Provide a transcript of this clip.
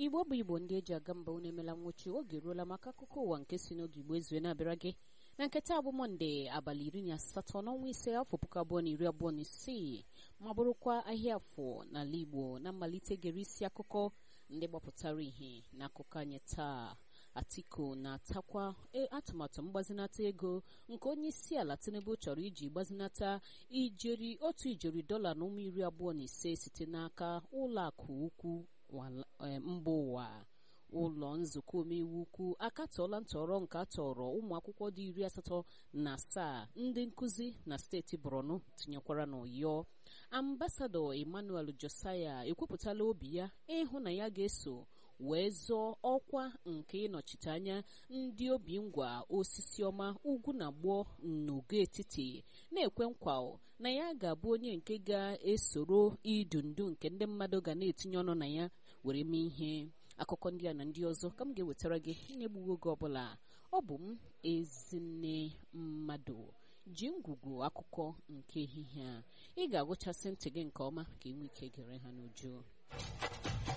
igbo bụ igbo ndị eji aga mba unu emela nwụchi oge ruola maka akụkọ ụwa nke si n'oge igbo ezue na-abịara gị na nketa abụ mọnde abalị iri na asatọ n'ọnwa ise afọ puku abụọ na iri abụọ na isii ma bụrụkwa ahịa afọ n'ala igbo na mmalite gere isi akụkọ ndị gbapụtara ihe n'akụkọ anyị taa atiku na-atakwa atụmatụ mgbazinata ego nke onye isi ala tinubu chọrọ iji gbazinata ijeri otu ijeri dọla na ụmụ iri abụọ na ise site n'aka ụlọ akụ ukwu mba ụwa ụlọ nzukọ omeiwu ukwu akatọọla ntọrọ nke atọrọ ụmụ akwụkwọ dị iri asatọ na asaa ndị nkụzi na steeti borno tinyekwara n'ụyọ ambasadọ emmanuel josaya ekwupụtala obi ya ịhụ na ya ga-eso wee zọọ ọkwa nke ịnọchite anya ndị obi ngwa osisi ọma ugwu na gboo n'ogo etiti na-ekwe nkwa na ya ga-abụ onye nke ga-esoro idu ndu nke ndị mmadụ ga na-etinye ọnụ na ya were mee ihe akụkọ ndị a na ndị ọzọ ka m ga-ewetara gị na-egbughị oge ọbụla ọ bụ m ezinne mmadụ ji ngwugwu akụkọ nke ehihie a ị ga-agụchasị ntị gị nke ọma ka ị nwee ike gere ha n'uju